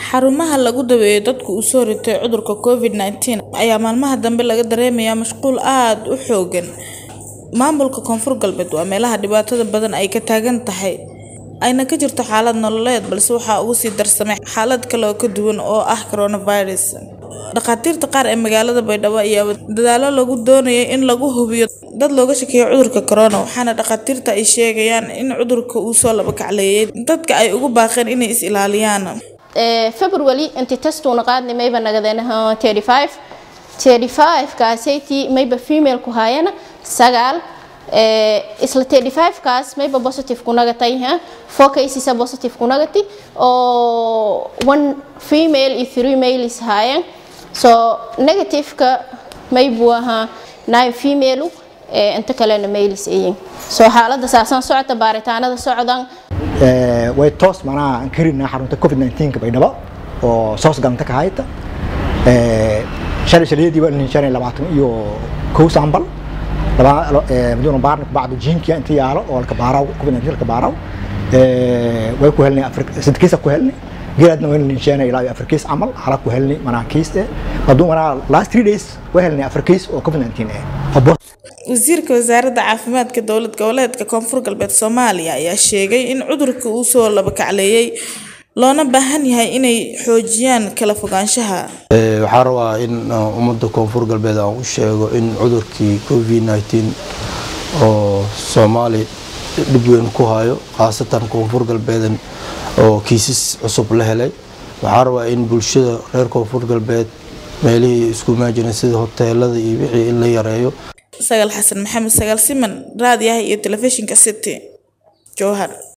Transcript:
Xarumaha lagu daweeyo dadka uu soo ritay cudurka Covid-19 ayaa maalmaha dambe laga dareemayaa mashquul aad u xooggan. Maamulka Koonfur Galbeed waa meelaha dhibaatada badan ay ka taagan tahay, ayna ka jirto xaalad nololeed balse waxaa uga sii darsamay xaalad kale oo ka duwan oo ah coronavirus. Dhakhaatiirta qaar ee magaalada Baydhabo ayaa wada dadaallo lagu doonayo in lagu hubiyo dad looga shakiyo cudurka corona, waxaana dhakhaatiirta ay sheegayaan in cudurka uu soo laba kacleeyay dadka ay ugu baaqeen inay is ilaaliyaan. February inti testuuna qaadnay mayba nagadeen 35 35 kaasaytii mayba female ku haayana sagaal isla 35 kaas mayba positive ku nagatay ha four cases are positive ku nagati oo one female iyo three males haayeen so negative ka maybu ahaa nine female inta kalena males ayin so xaaladda saasan socota baaritaanada socdaan way toos manaa aan karinaa xarunta covid-19 ka baydhabo oo soos galanta ka hayta shalay shalayadii waa shan labaatan iyo kow sambal maduuna baarna kubacdo jiinkiya inta yaalo oo laka baaraw covid-19 laka baaraw way ku helnay sadkiisa ku helnay geeladna way ninsheena ilaa afar kiis camal hala ku helnay manaa kiis eh haduu manaa last three days way helnay afar kiis oo covid-19 eh Wasiirka Wasaaradda Caafimaadka Dowlad Goboleedka Koonfur Galbeed Soomaaliya ayaa sheegay in cudurka uu soo laba kacleeyay loona baahan yahay inay xoojiyaan kala fogaanshaha. waxaan rabaa in ummadda koonfur galbeed aan u sheego in cudurkii covid-19 oo soomaali dhib weyn ku hayo khaasatan koonfur galbeedan oo kiisas cusub la helay waxaan rabaa in bulshada reer koonfur galbeed meelihii isku imaajinay sida hoteelada iyo wixii in la yareeyo Sagaal Xasan Maxamed Sagaal Siman raadiyaha iyo telefishinka City Jowhar